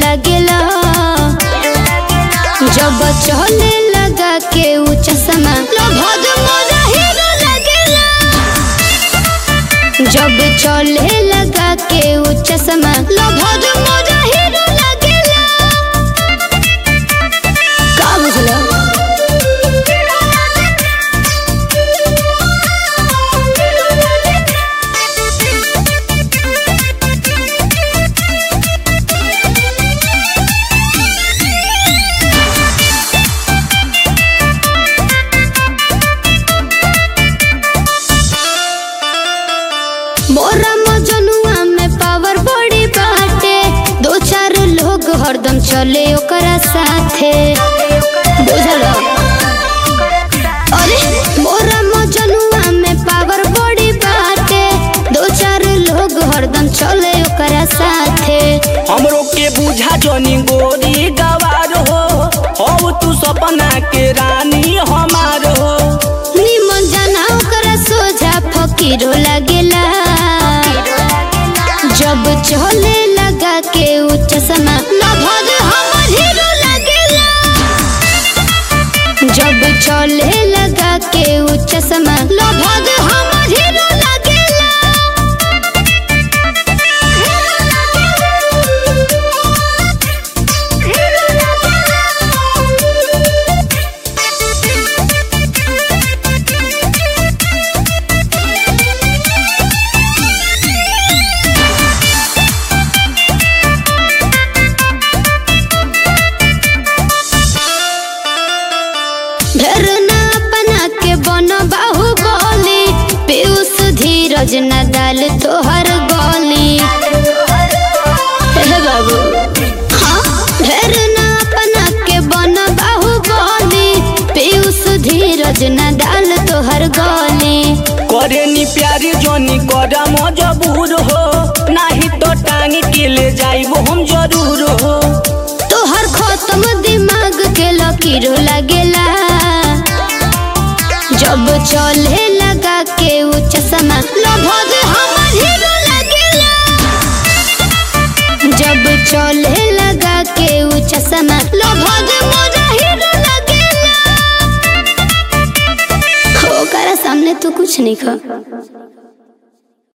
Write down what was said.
लगेला जब चले लगा के ऊ चश्मा लभद मोरा हीरो लगेला जब चले लगा के ऊ चश्मा लभद मोरा हीरो लगेला का बुझला मोरा मजनुआ में पावर बड़ी बाटे दो चार लोग हरदम चले ओकरा साथे बुझल अरे मोरा मजनुआ में पावर बड़ी बाटे दो चार लोग हरदम चले ओकरा साथे हमरो के बुझा जनी गोरी गवार हो हो तू सपना के रानी हमार हो निमन जाना ओकरा सोझा फकीरो लगेला जब चले लगा के ऊ चश्मा लभद हमर हीरो लगेला जब चले लगा के ऊ चश्मा लभद हमर हीरो लगेला ढेर ना अपना के बन बाहुबली पीयूष धीरज न डाल तोहर गली हे बाबू हाँ ढेर ना अपना के बन बाहुबली पीयूष धीरज न डाल तोहर गली करे नी प्यारी जनी करा मजबूर हो नाही तो टांग के ले जाइबो हम जरूर हो तोहर खत्म दिमाग के लकीर लगेला जब चले लगा के ऊ चश्मा लभद हमर हीरो लगेला जब चले लगा के ऊ चश्मा लभद मोरा हीरो लगेला ओकरा सामने तू कुछ नहीं खा